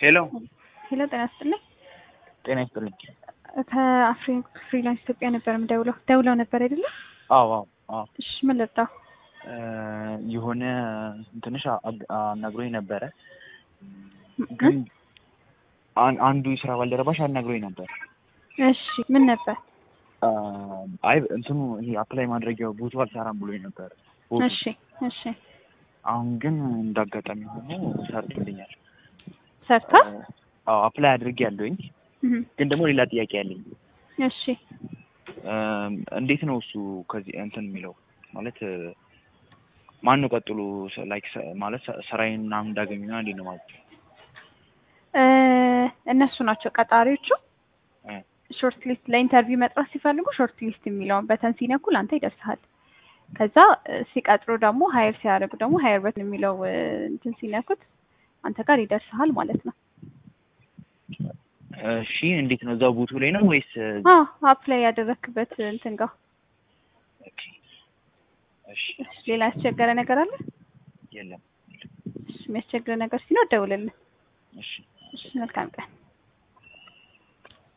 ሄሎ ሄሎ ጤና ይስጥልኝ። ጤና ይስጥልኝ። ከአፍሪ ፍሪላንስ ኢትዮጵያ ነበር የምደውለው። ደውለው ነበር አይደለ? አዎ አዎ አዎ እሺ ምን ልርዳው? እ የሆነ ትንሽ አናግሮኝ ነበረ ግን አን- አንዱ የስራ ባልደረባሽ አናግሮኝ ነበር። እሺ ምን ነበር? አ፣ አይ እንትኑ ይሄ አፕላይ ማድረጊያው ቦቱ አልሰራም ብሎኝ ነበር። ቦቱ እሺ እሺ አሁን ግን እንዳጋጣሚ ሆኖ ሰርቶልኛል። ሰርታ? አዎ አፕላይ አድርጌ ያለሁኝ እህ ግን ደግሞ ሌላ ጥያቄ ያለኝ እሺ እም፣ እንዴት ነው እሱ ከዚህ እንትን የሚለው ማለት ማን ነው ቀጥሎ ላይክ ማለት ስ- ስራዬን ምናምን እንዳገኙ ና እንዴት ነው ማለት እ እነሱ ናቸው ቀጣሪዎቹ። እ፣ ሾርት ሊስት ለኢንተርቪው መጥራት ሲፈልጉ ሾርት ሊስት የሚለውን በተን ሲነኩ ለአንተ ይደርስሃል። ከዛ እ፣ ሲቀጥሩ ደግሞ ሀይር ሲያደርጉ ደግሞ ሀይር በተን የሚለው እ፣ እንትን ሲነኩት አንተ ጋር ይደርስሃል ማለት ነው። እሺ እንዴት ነው እዛው ቦቱ ላይ ነው ወይስ አ አፕላይ ያደረክበት እንትን ጋር ኦኬ፣ እሺ እሺ፣ ሌላ ያስቸገረ ነገር አለ? የለም እሺ፣ የሚያስቸግረ ነገር ሲኖር ደውልልን። እሺ እሺ፣ መልካም ቀን።